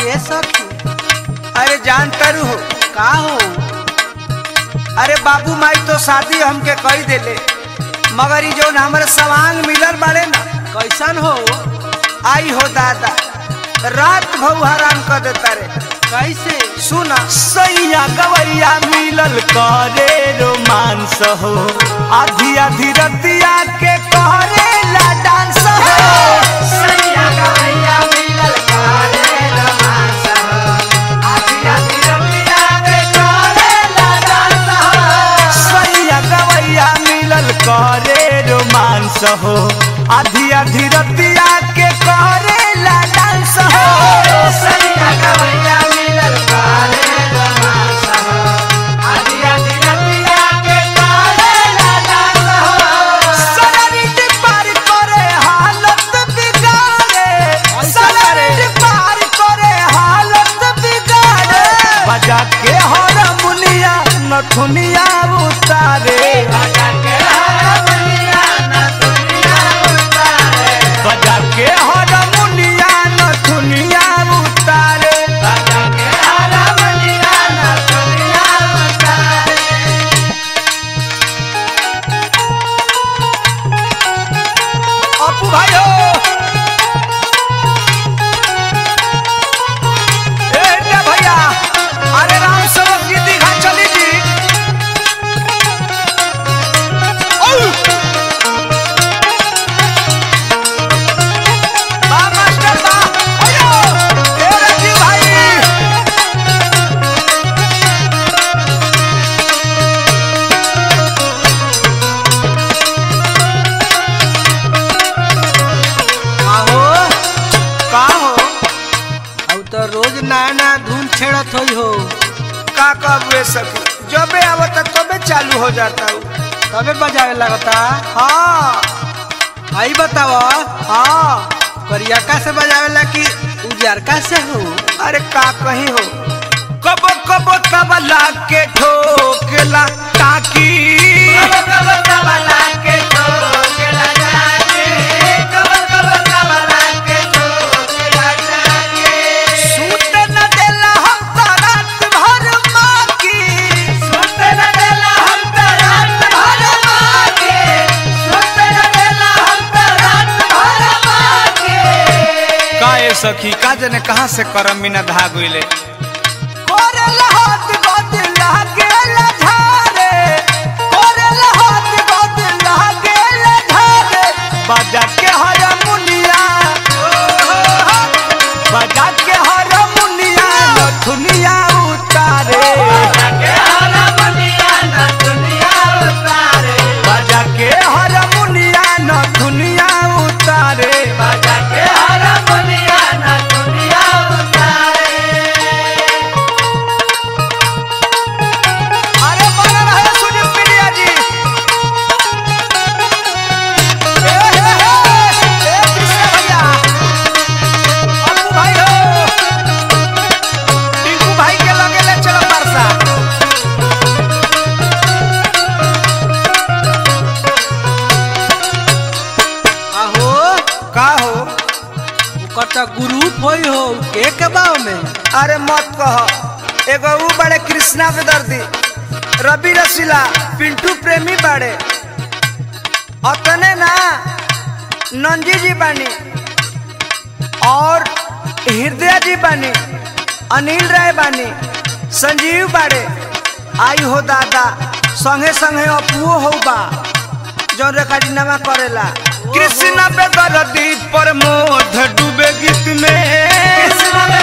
ए सखी अरे जान करू हो का हो अरे बाबू माई तो शादी हमके कही देले मगर ई जौन हमरे सवांग मिलल बाड़े ना कैसन हो आई हो दादा रात भऊ हराम कर देता रे कैसे सुना सैया गवैया मिलल करे रोमांस हो आधी आधी रतिया के करे ला डांस हो सैया गवैया मिलल करे रोमांस हो आधी आधी रतिया के करे ला डांस हो सरारिट पार करे हालत बिगाड़े सरारिट पार करे हालत बिगाड़े बजा के हारमोनिया नथुनिया उतारे बजा के हारमोनिया नथुनिया उतारे अपू भाइयो ए रे भैया अरे राम सेवक जी दीघा चली जी औ! बा मास्टर बा अयो ए रे जी भाई का हो का हो अब तो रोज नया नया धुन छेड़त होई हो का कबे सकी जबे आवता तबे चालू हो जाता हूँ तबे बजावे लगता हाँ आई बताव हाँ करियका से बजावेला कि उजरका से हो अरे का कहीं हो कबो कबो तबला के ठोकला ताकी सूत न देला हम तो रात भर माकी सूत न देला हम तो रात भर माकी सूत न देला हम तो रात भर माकी काए सखी का जने कहां से करम बिना धाग गइले कोरेला हाथ गोद लागेला झारे कोरेला हाथ गोद लागेला झारे बजा के हारमोनिया बजा के हारमोनिया नथुनिया उतारे बजा के हारमोनिया नथुनिया उतारे बजा के हारमोनिया नथुनिया उतारे बजा के हारमोनिया नथुनिया उतारे अरे बना रहे सुनील पिड़िया जी ए हे हे ए कृष्ण भैया अप्पू भाई हो टिंकू भाई के लगे ले चलो परसा आहो का हो ओकर तो ग्रुप होई हो के के बाव में अरे मत कह एगो ऊ बड़े कृष्णा पे दर्दी रवि रसीला पिंटू प्रेमी बड़े अतने ना नंजी जी बानी और हृदय जी बानी अनिल राय बानी संजीव बाड़े आई हो दादा संगे संगे अपुओ हो बा जौन रेखाडीनामा करेला कृष्ण पे दर्दी पर मोध डूबे गीत में कृष्ण